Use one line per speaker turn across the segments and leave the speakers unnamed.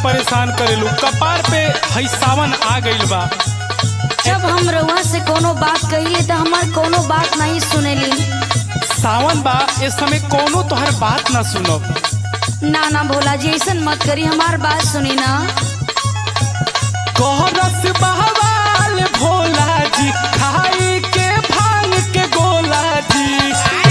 परेशान करेलू कपार पे हई सावन आ गइल बा
जब हम रउआ से कोनो बात कहिए तो हमार कोनो बात नहीं सुनेली
सावन बा इस समय कोनो तोहर बात ना सुनब
ना ना भोला जी ऐसन मत करी हमार बात सुनी ना
कोहरस बहवाल भोला जी खाई के भांग के गोला जी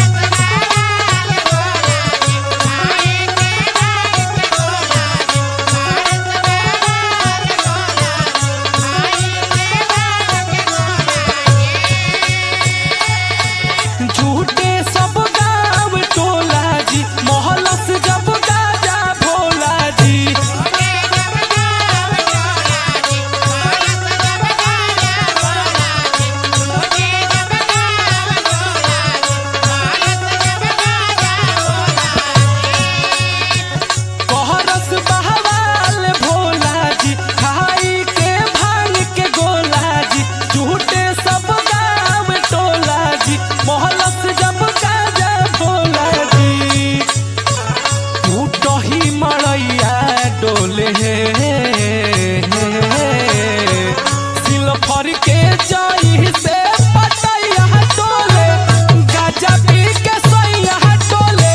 झूठे सब गाँव टोला जी मोहलस जब गाजा भोला जी कोहरस बहवाल भोला जी खाई के भांग के गोला जी झूठे सब गाँव टोला जी मोहलस जब गाजा भोला जी टूट ही मड़ैया डोले सिलफर के जाई से पटैया डोले गाजा पी के सैया डोले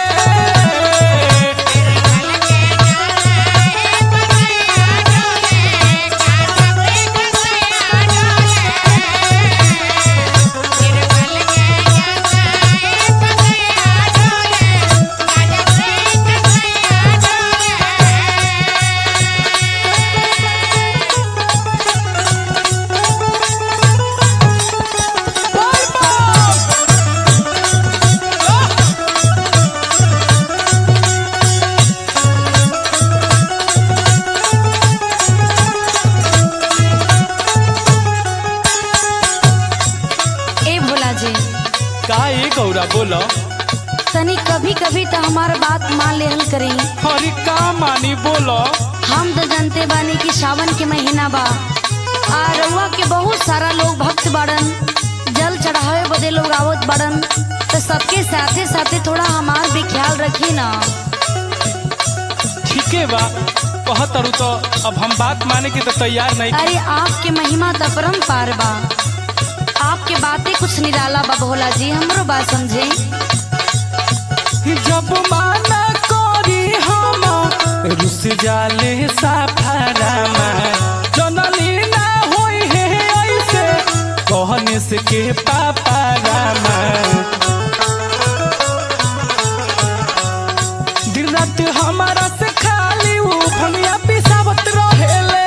ए भोला जी
का ए गौरा बोलो
तनी कभी कभी तो हमार बात मान लेहल करी
हरी का मानी बोलो
हम तो जानते बानी कि सावन के महीना बा आ रउआ के बहुत सारा लोग भक्त बाड़न जल चढ़ावे बदे लोग आवत बाड़न तो सबके साथे साथे थोड़ा हमार भी ख्याल रखी ना
ठीके बा कहतरू तो अब हम बात माने के तो तैयार नहीं
अरे आपके महिमा तो परम्पार बा आपके बातें कुछ निराला बा भोला जी हमरो बात समझे
जब माना करी हम रुस जाले साफारामा जनली ना होई है ऐसे कहने से के पापा रामा दिन रात हमारा से खाली ऊ भंगिया पिसावत रहेले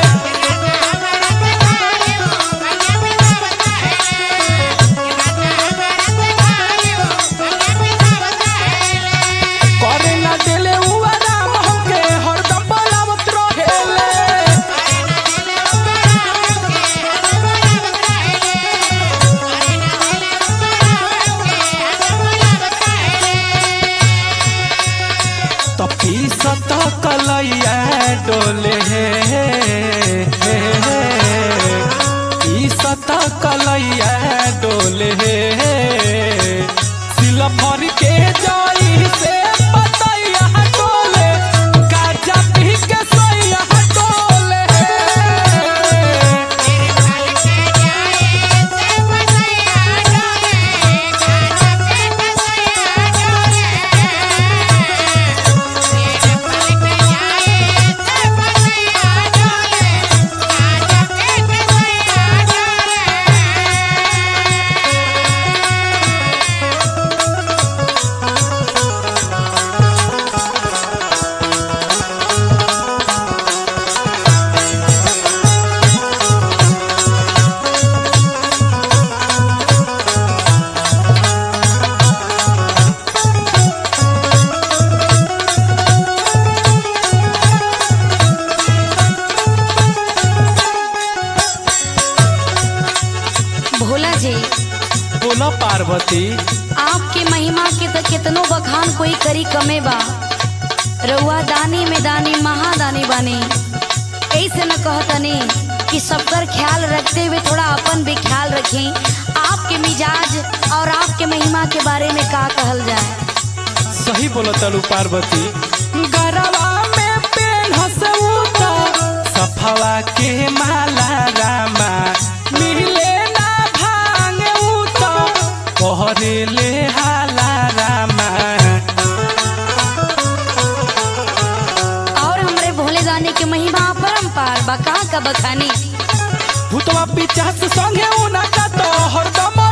करे ना देले ऊ आराम हमके हरदम बोलावत रहेले तपी सत कलैया डोले ई सत कलैया डोले सिलफर के जाई से पतैया डोले गाजा पी के सैया डोले
भोला जी
बोला पार्वती
आपके महिमा के तो कितनो बखान कोई करी कमे बा रउआ दानी में दानी महादानी बानी ऐसे न कहतनी कि सबकर ख्याल रखते हुए थोड़ा अपन भी ख्याल रखें आपके मिजाज और आपके महिमा के बारे में का कहल जाए
सही बोला तलू पार्वती गरवा में पेन हंसऊ
हाँ परम्पार बा कहाँ का बखानी
भूतवा पिचास संगे उना का तो हरदम